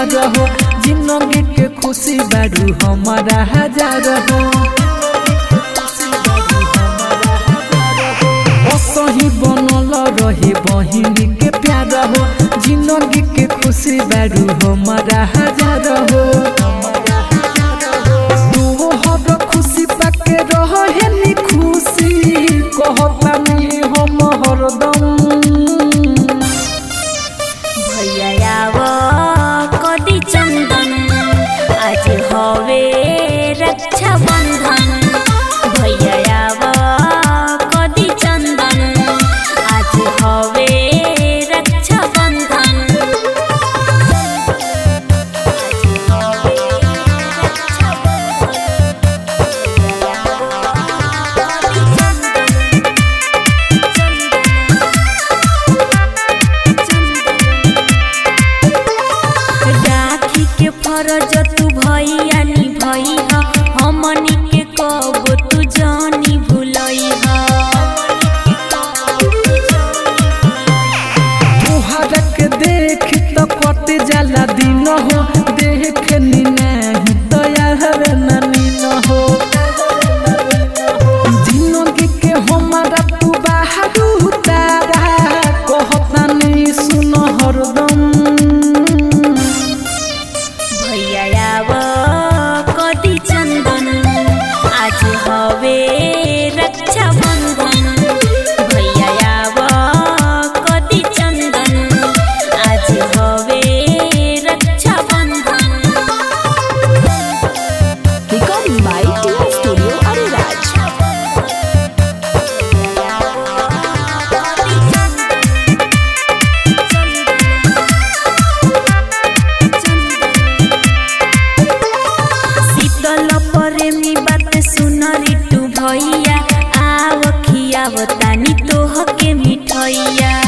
प्यार हो जिंदगी के खुशी बारू हमारा हजार हो असही बनल रहे बहिनी के प्यार हो जिंदगी के खुशी बारू हमारा हजार हो तू हर खुशी पाके रहे नी खुशी कहतानी हम हरदम भैया आव कदी चंदन आज हवे रक्षा बंधन भैया आव कदी चंदन आज हवे रक्षा बंधन आज हवे रक्षा राखी के फरज तू भैया निभई ह हमनी के कब तू जानी भूलई ह तुहरा के देख तो कट जाला दिन हो देख नी नहीं तो यार ननी न हो जिंदगी के हमारा तू बाहर उतारा कहता नहीं सुन हरदम भैया आव कदी चंदन आज हवे रक्षा बंधन भैया आव कदी चंदन आज हवे रक्षा बंधन Recording by TR Studio Ariraj. शीतल प्रेमी बात सुन रिटू भैया आव खियाव तानी तोह के मिठैया